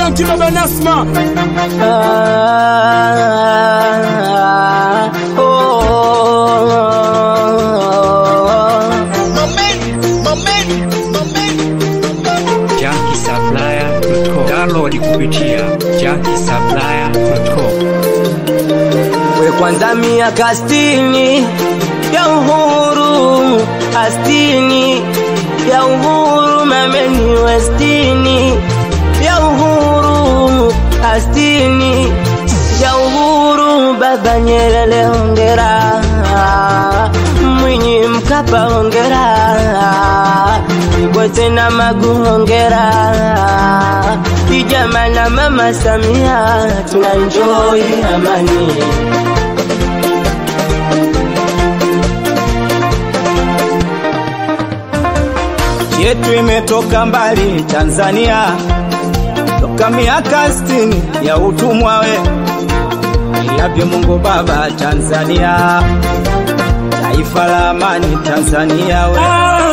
Shanti Baba Nasma. Ah, oh, JunkieSupplier.com. Download kupitia JunkieSupplier.com. we kwanza miaka stini ya uhuru astini ya uhuru mameni westini ya uhuru astini ya uhuru baba Nyerere hongera Mwinyi Mkapa hongera Kikwete na Magu hongera Kijama na Mama Samia tuna enjoy amani yetu imetoka mbali Tanzania, toka miaka sitini ya utumwa we ilavyo Mungu Baba Tanzania, taifa la amani Tanzania we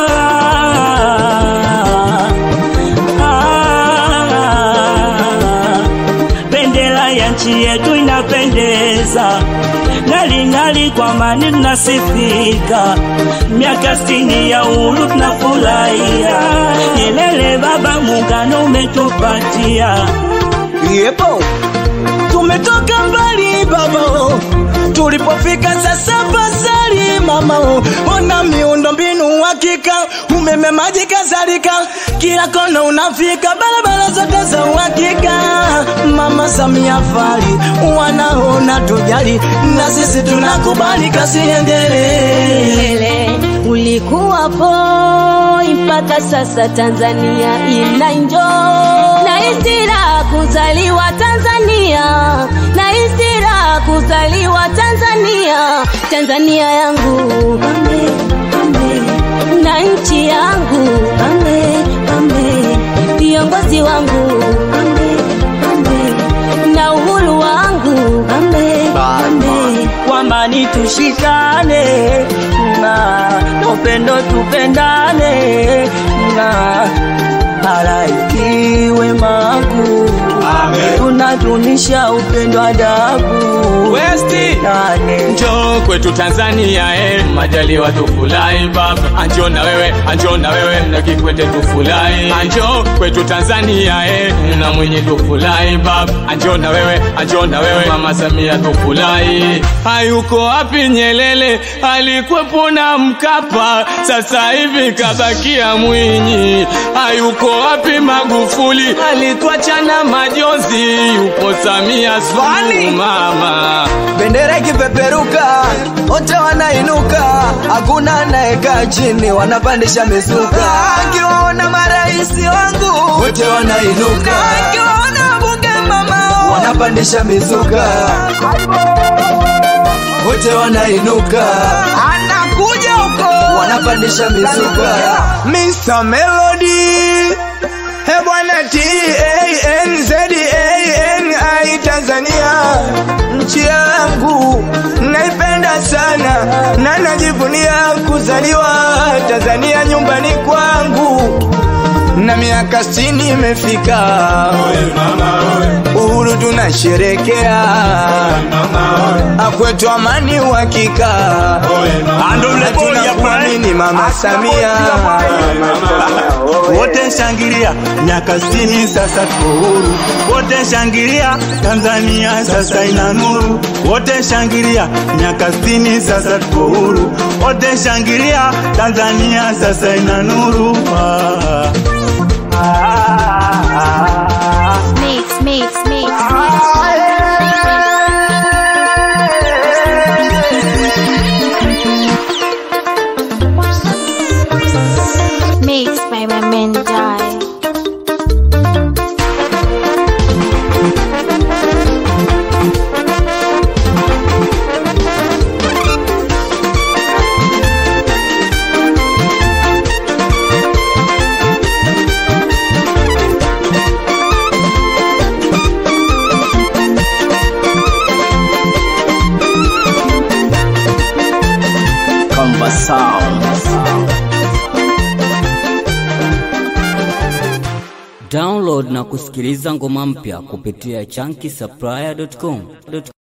bendera ya nchi yetu inapendeza, ngali ngali kwa amani tunasifika, miaka sitini ya uhuru tunafurahia. Nyerere baba, muungano umetupatia yepo tumetoka mbali baba, tulipofika sasa pasali mama, ona miundo mbinu hakika, umeme, maji kadhalika, kila kona unafika, barabara zote za uhakika. Mama Samia Fari wanaona tujali, na sisi tunakubali, kasi endelee. Milele ulikuwapo mpaka sasa Tanzania ina enjoy na istira kuzaliwa Tanzania na istira kuzaliwa Tanzania Tanzania yangu ame, ame, na nchi yangu ame, ame, viongozi wangu ame, ame, na uhuru wangu ame, ame. kwa amani tushikane na upendo tupendane na haraikiwe magu tunadunisha upendo adabu Westi nane Njoo kwetu Tanzania eh, majaliwa tufurahi baba, anjo na wewe, anjo na wewe na Kikwete tufurahi, anjo kwetu Tanzania eh, na Mwinyi tufurahi baba, anjo na wewe, anjo na wewe mama Samia tufurahi. Hayuko wapi Nyerere, alikuwepo na Mkapa, sasa hivi kabakia Mwinyi. Hayuko wapi Magufuli, alituacha na majonzi, yupo Samia Suluhu mama bendera ikipeperuka wote wanainuka, hakuna anayekaa chini, wanapandisha mizuka. Akiwaona marais wangu wote wanainuka, akiwaona bunge mama wanapandisha mizuka, wote wanainuka, anakuja huko wanapandisha mizuka. Mr. Melody He bwana T-A-N-Z-A-N-I Tanzania Nchi yangu naipenda sana na najivunia kuzaliwa Tanzania nyumbani kwangu na miaka sitini imefika, uhuru tunasherekea, akwetu amani uhakika, na tunamwamini mama Samia. wote shangilia, miaka sitini sasa tuko huru. Wote shangilia, Tanzania sasa ina nuru. Wote shangilia, miaka sitini sasa tuko huru. Wote shangilia, Tanzania sasa ina nuru. Ah, ah, ah, ah. Mix, mix, mix, mix. Mix by my men die. Comba Sound Download na kusikiliza ngoma mpya kupitia chunky